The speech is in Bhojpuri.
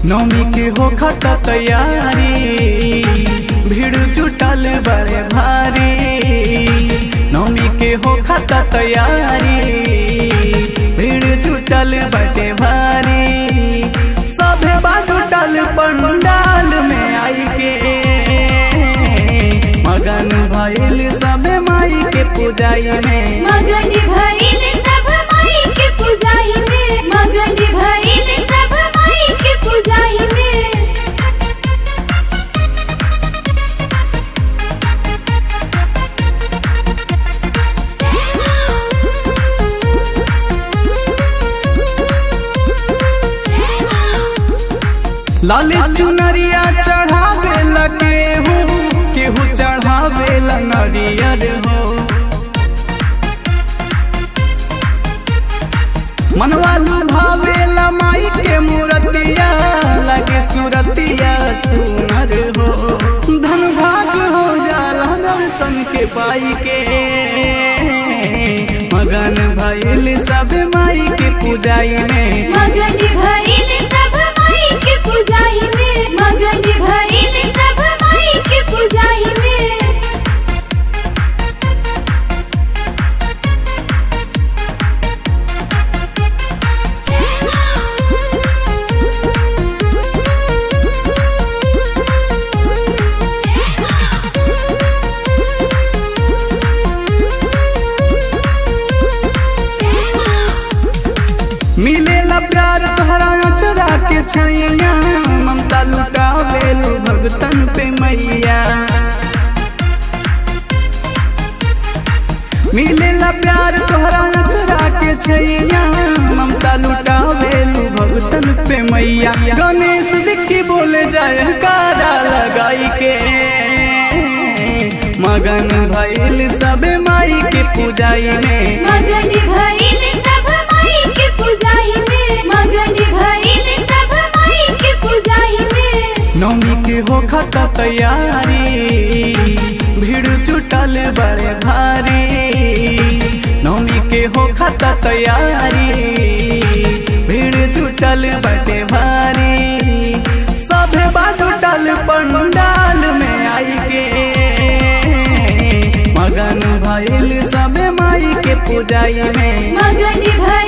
नौमी के हो खता तैयारी भीड़ जुटल बड़े भारी नौमी के हो खता तैयारी भीड़ जुटल बड़े भारी सभे जुटल पंडाल में आई के मगन भइल सबे माई के पूजाई में मगन भइल सब माई के पूजाई में मगन भइल सब माई के पूजाई में लाल चुनरिया चढ़ावे लगे हो केहू चढ़ावे ला नरियर हो मनवा लुभावे ला माई के मूर्तिया लगे सूरतिया सुनर हो धन भाग हो जाला दर्शन के पाई के मगन भइल सब माई के पूजाई में मगन भइल सब माई के पूजाई में मगन भइल सब माई के पूजाई में मिलेला प्यार तोहरा चरा के छैया ममता लुटावेलू भगतन पे मैया मिलेला प्यार तोहरा चरा के छैया ममता लुटावेलू भगतन पे मैया गणेश दिखी बोले जाए कारा लगाई के मगन भइल सबे माई के पूजाई में मगन भइल सब माई के पूजाई में मगन भइल सब माई के पूजाई में नौमी के हो खता तैयारी भीड़ जुटल बड़े भारी नौमी के हो खता तैयारी भीड़ जुटल बड़े भारी सभे जुटल पंडाल में आई के मगन भइल सबे माई के पूजाई में मगन भइल